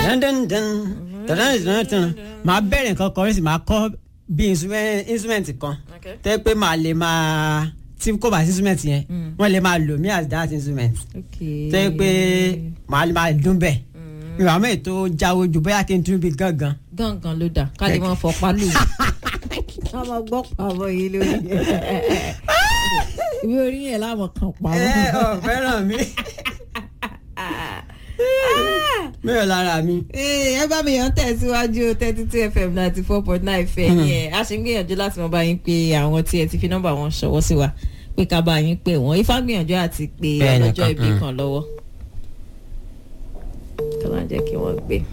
dandandan dandandan màá bẹ̀rẹ̀ nǹkan kan sí màá kọ́ bí instrument instrument kan Okay. tẹ́ pé màá lè máa tí kò bá sí instrument yẹn wọ́n lè máa lò mí as that instrument okay. tẹ́ pé màá lè máa dún bẹ́ẹ̀ ìwà mẹ́rin tó jáwé ju bóyá kí n tún bí gángan. gángan ló dà ká lè máa fọpá lù ú. ká máa gbọ́ pàbọ̀ yìí lórí ìwé orí yẹn láwọn kan pàbọ̀. ẹ ọ fẹ́ràn mi mẹ́rin lára mi. Ee, ẹ bá mi yàn tẹ̀síwájú thirty two fm ninety four point nine fẹ́ yẹn a ṣe ń gbìyànjú láti mọ bá yín pé àwọn tí ẹ ti fi nọ́mbà wọn ṣọwọ́ sí wa pé ká bá yín pé wọ́n ifá gbìyànjú àti pé Bẹ́ẹ̀ ni ọlọ́jọ́ kan, ìbí mm. kan lọ́wọ́ kí wọ́n á jẹ́ kí wọ́n gbé.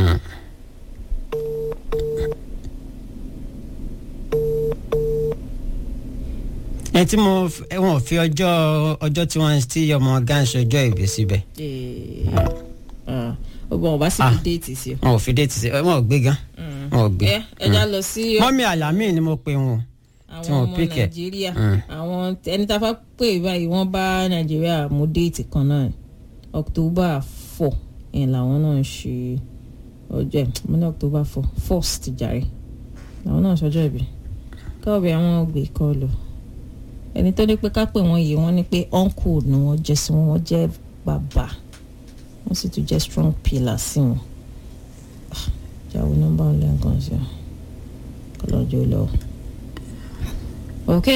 ẹ tí mo f- ẹ, wọn ò fi ọjọ́ ọjọ́ tí wọ́n ti ọmọ gánsì ọjọ́ ìbí síbẹ̀ Ee, ah, ọgbọ̀n ọba sì Ah. fi déètì sí o. wọn ò fi déètì sí wọn ò gbé gan wọn ò gbé. ẹ ẹja lọ sí mọ́mí àlámì ni mo pe wọn. tí àwọn wọn ò ọmọ pick ẹ. nàìjíríà Mm. àwọn ẹni tá a fẹ́ pè báyìí wọ́n bá nàìjíríà mú déètì kan náà october four yẹn làwọn náà ń ṣe ọjọ́ ẹ̀ mo ní october four first jàre làwọn náà ṣọjọ́ ìbí káwọ́bì àwọn gbé kọ́ lọ ẹni tó ní pé ká pè wọ́n yìí wọ́n ní pé uncle ni wọ́n jẹ́ sí wọn wọ́n jẹ́ bàbá wọ́n sì tún jẹ́ strong pillar sí wọn Ah, jáwé nọ́mbà ọ̀lẹ́ǹkan sí ọ kọlọ́jọ́ lọ ok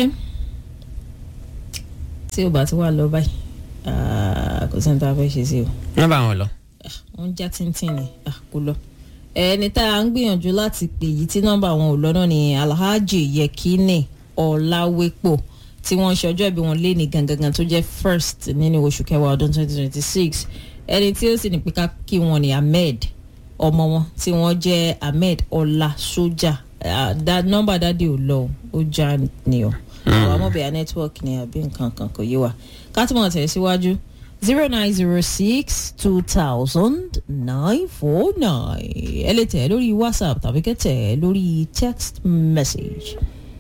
tí o bá ti wà lọ báyìí ah, kò sí ní tá a fẹ́ ṣe sí o wọ́n bá wọn lọ. wọ́n já tíntín ni ah, kò lọ. ẹni tá a ń gbìyànjú láti pè yìí tí nọ́mbà wọn ò lọ náà ni alhaji yekini ọ̀làwépò tí wọ́n ń ṣe ọjọ́ ìbí wọn lé ní gangan tó jẹ́ first nínú oṣù kẹwàá ọdún 2026 ẹni tí ó sì ní pé ká kí wọn ni ahmed ọmọ wọn tí wọ́n jẹ́ ahmed ọlá sójà Ah, da- nọ́mbà dáàdi ò lọ o, ó já ni o àwọn amọ̀bẹ̀yà network ni àbí nǹkan kan kò yé wa ká tí mo tẹ̀ síwájú zero nine zero six two thousand nine four nine ẹ lè tẹ̀ lórí whatsapp tàbí kẹ́ tẹ̀ lórí text message.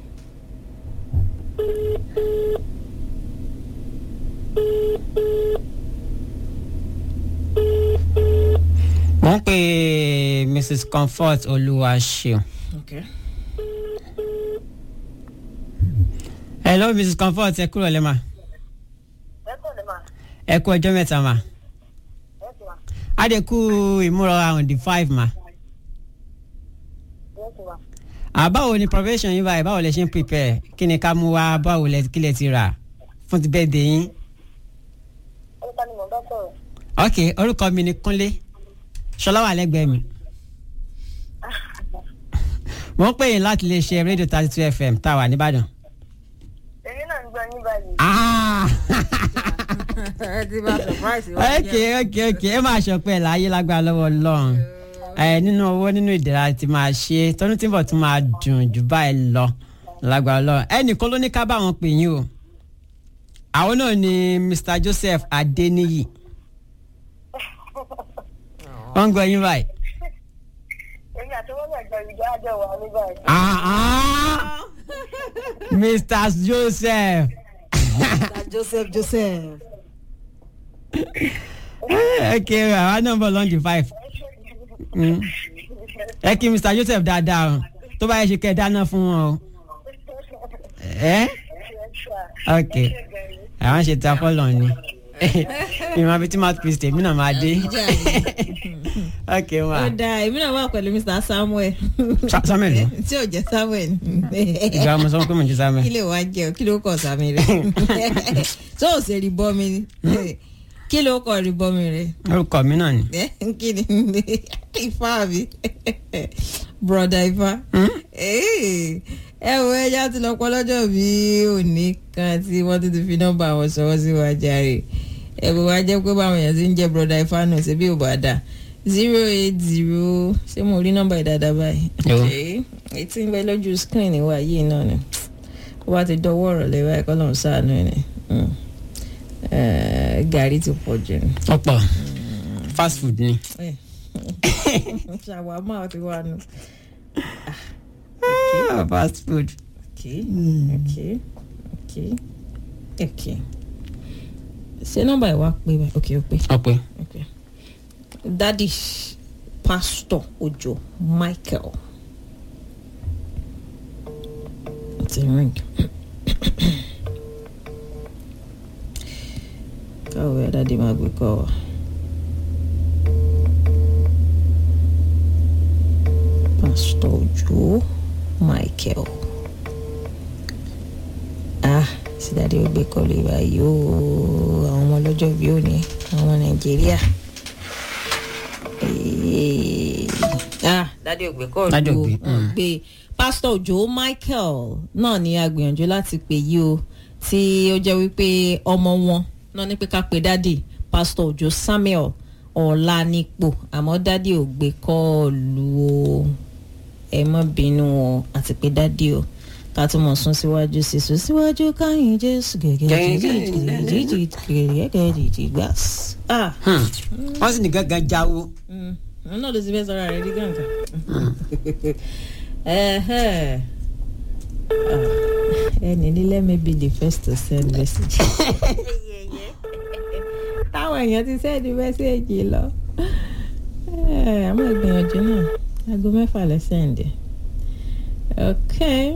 mo ń pe mrs comfort olúwaṣeun. Okay. hello mrs comfort ẹ kúrò lẹ́mà ẹ kọ́ lè máa ẹ kú ọjọ́ mẹ́ta mà. ẹ ti wá adẹ́kù ìmúra on the five mà. ẹ ti wá. àbáwo ni profession yín báyìí báwo lẹ ṣe ń prepare kí ni ká mú wá báwo lẹ kí lẹ ti rà fún ti bẹ́ẹ̀ dé yín. orúkọ ni mò ń bá sọ̀rọ̀. ok orúkọ mi ni kúnlé ṣọlá wà lẹ́gbẹ̀ẹ́ mi. mo ń pè yín láti lè ṣe rédíò thirty two fm tá a wà nìbàdàn. èmi náà ń gbọ́ yín báyìí. Ah! ẹ ti bá surprise ok ok ok ẹ máa ṣọpẹ́ láyé lágbára lọ́wọ́ Ọlọ́run ẹ nínú owó nínú ìdẹ̀ra ti máa ṣe tọ́dún tí ń bọ̀ tún máa dùn jù báyìí lọ lágbára Ọlọ́run ẹnìkan ló ní ká bá wọn pè yín o àwọn náà ni Mr Joseph Adeniyi wọ́n ń gbọ́ yín báyìí. èmi àti wọ́n gbàgbọ́ ìjọ àjọ wà ní báyìí. Ah, ah. Mr Joseph joseph joseph. ok àwa náà ń bọ̀ lọ́njì five Mm. ẹ kí Mr Joseph dáadáa o tó bá yẹ ṣe kẹ́ ẹ dáná fún wọn o ẹ ok àwọn ṣe ta fọlọ ni ìmọ̀ àbí tí máa pèsè tèmi náà máa dé ok ó wa dáa èmi náà wà pẹ̀lú mr samuel. Sa- Samuel lọ? tí ò jẹ́ samuel. ìgbà mo sọ pé mo jẹ sáà kí ló wá jẹ o kí ló kọ sami rẹ tó o ṣe rí bọ́mi ni kí ló kọ rí bọ́mi rẹ orúkọ mi náà ni ẹ kí ni ifá mi broda ifá Ee, ẹ wo ẹja ti lọ pọlọjọ bí òní kan tí wọ́n ti ti fi nọ́mbà wọn sọwọ́ sí wa jàre ẹ bó wá jẹ́ pé báwọn èèyàn ti ń jẹ́ broda ifá nù ṣe bí ò bá dà zero eight zero ṣé mo rí nọ́mbà ìdáadáa báyìí Yo. Okay. èyí tí ń bẹ lójú screen wa yìí náà ni ó bá ti dọwọ́ ọ̀rọ̀ lẹ́wọ́ ẹ̀kọ́ lọ́n sáànù ẹ̀ ni Mm. Eh, gàrí ti pọ̀ jù ni. ọ̀pọ̀ fast food ni Eh. ṣàwámà ti wà nù. Ah, fast food Okay. Okay. Okay. Okay. ṣé nọ́mbà ẹ̀ wá pé báyìí? Okay, ó pé. ọ̀pẹ Okay. dadi pastor ojo michael ti ring káwé adáde máa gbé kọ́ ọ. pastor ojo michael ah sídáde ó gbé kọlu ìwà yìí ó àwọn ọmọ ọlọ́jọ́ bí ó ní àwọn ọmọ nàìjíríà Eh, ah dádì ò gbé kọlu Dádì ò o gbé, wọ́n gbé pastor ojo michael náà ni a gbìyànjú láti pè yí o tí ó jẹ́ wípé ọmọ wọn náà ní pé ká pe dádì pastor ojo samuel ọ̀lànípò àmọ́ dádì ò gbé kọ́ọ̀lù o ẹ má bínú o àti pé dádì o ká tún mọ̀ sún síwájú sí sún síwájú káyìn jésù gẹ́gẹ́ jíjí gẹ́gẹ́ jíjí gbàs. ah Hmm. wọ́n sì ní gángan jáwó. mm, òun náà ló ti fẹ́ sọ́ra rẹ̀ ní gàǹgà. Ẹhẹ́. Ah, ẹni ní let me be the first to send message. táwọn èèyàn ti send message lọ. Eh, àmọ́ ìgbìyànjú náà aago mẹ́fà lẹ́ send. Okay.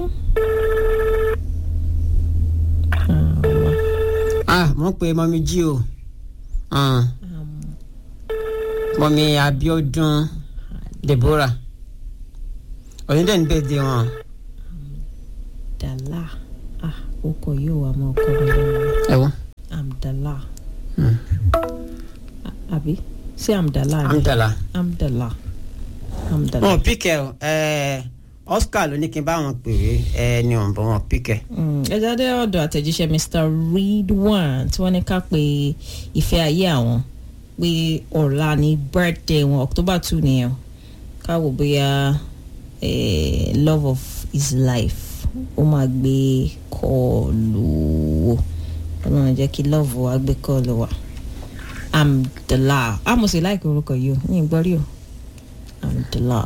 Ah, ah mo pe mọ́mí jí o Ah, um, mọ́mí abiodun deborah onídẹ̀ ní bẹ́ẹ̀ dé wọn. Dala. Ah, orúkọ yóò wá mọ́ ọkọ mi lẹ́nu. ẹ wo Amdala. Hmm. A- Àbí? Ṣé Amdala ni? amdala. Amdala. Amdala. wọn ò píkẹ́ o ẹ oscar ló ní kí n bá wọn pèrè ẹ ní wọn bọ wọn píkẹ́. ẹ jáde ọ̀dọ̀ àtẹ̀jíṣẹ́ mr ridwan tí wọ́n ní ká pe ìfẹ́ ayé àwọn pé ọ̀la ní birthday wọn october two nìyẹn ká wò bóyá eh, love of his life ó máa gbé kọ́ọ̀lù wò ọlọ́run jẹ́ kí love wa gbé kọ́ọ̀lù wa amdala àmọ̀sí láìpẹ́ orúkọ yìí o ní ìgbọ́rí o amdala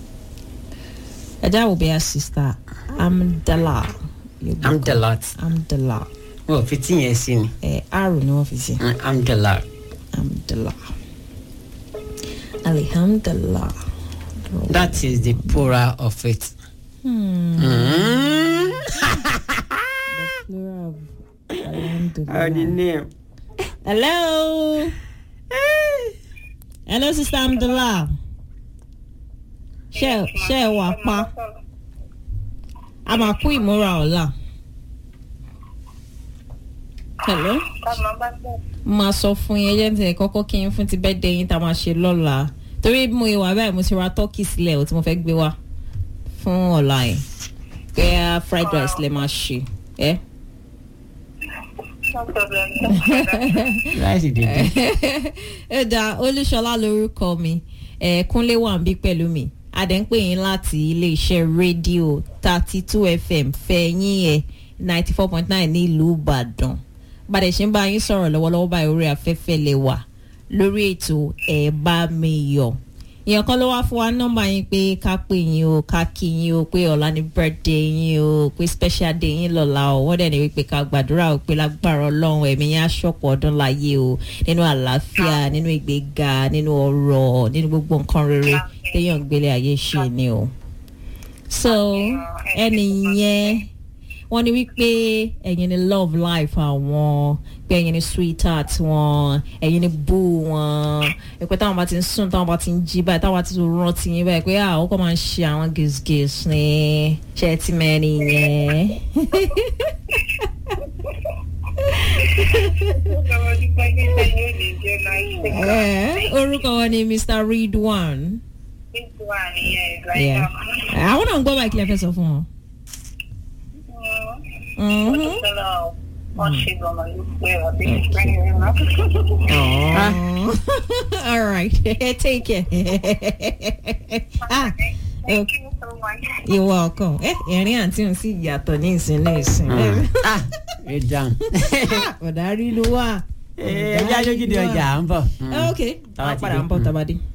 ẹ jáwọ́ bóyá sista amdala. yóò gbé amdala amdala wọn ò fi tí yẹn sí ni ẹ aro ni wọn fi sí Mm, amdala. amdala alihamdala. that is the plural of it. Hmm. Mm. plural of alhamdulillah. How the name? hello hello sister amdala ṣe ṣe ẹ wà pa a máa kú ìmúra ọ̀la. hello. Táwọn bá tẹ̀. máa sọ fún yín ẹjẹ tẹ kọ́kọ́ kí n fún ti bẹ́ẹ̀ dé yín tá a máa ṣe lọ́la torí bí mo ìwà báyìí mo ti ra tọ́kì sílẹ̀ o tí mo fẹ́ gbé wá fún ọ̀la yẹn pé a fried rice lè máa ṣe ẹ́. No problem. Rice dèdè. ẹ dá olúṣọlá lórúkọ mi ẹ kúnlé wà ń bí pẹ̀lú mi adẹ̀ ń pè yín láti iléeṣẹ́ rédíò thirty two fm fẹ̀yìn ẹ̀ ninety four point nine nílùú ìbàdàn bàdẹ̀ ṣe ń bá yín sọ̀rọ̀ lọ́wọ́lọ́wọ́ báyìí orí afẹ́fẹ́ lè wà lórí ètò ẹ̀ bá mi yọ̀ èèyàn kan ló wá fún wa nọ́mbà yín pé ká pè yín o ká kí yín o pé ọ̀la ni birthday yín o pé special day yín lọ́la o wọ́n dẹ̀ ní wípé ká gbàdúrà o pé lágbára ọlọ́run ẹ̀mí yín aṣọ́pọ̀ ọdún láyé o nínú àlàáfíà nínú ìgbéga nínú ọrọ̀ nínú gbogbo nǹkan rere téèyàn gbélé ayé ṣe ni o. so ẹni yẹn wọ́n ní wípé ẹ̀yin ni love life àwọn pé ẹ̀yin ni sweetheart wọn ẹ̀yin ni boo wọn ẹ̀pẹ́ táwọn bá ti ń sùn táwọn bá ti ń jí báyìí táwọn bá ti tún rántí yín báyìí pé àwọn kò máa ń ṣe àwọn gèsgès ní ṣe ti mẹ́rin yẹn. Eh, orúkọ wọn ni mr ridwan. Yeah. àwọn náà ń gbọ́ báyìí kí lè fẹ́ sọ fún wọn. Mhm. Oh. All right. Take care. ah, Thank you so much. you're welcome. Eh, ẹ̀rín àǹtí òun sì yàtọ̀ ní ìsinlẹ̀ ìsìn. ah ẹ dáhùn. Ọ̀dà rí ló wà. ẹ jẹ́ àjọjúde ọjà à ń bọ̀. Eh, Ok, Táwa àwọn ti padà dé. ń bọ̀ tabadé.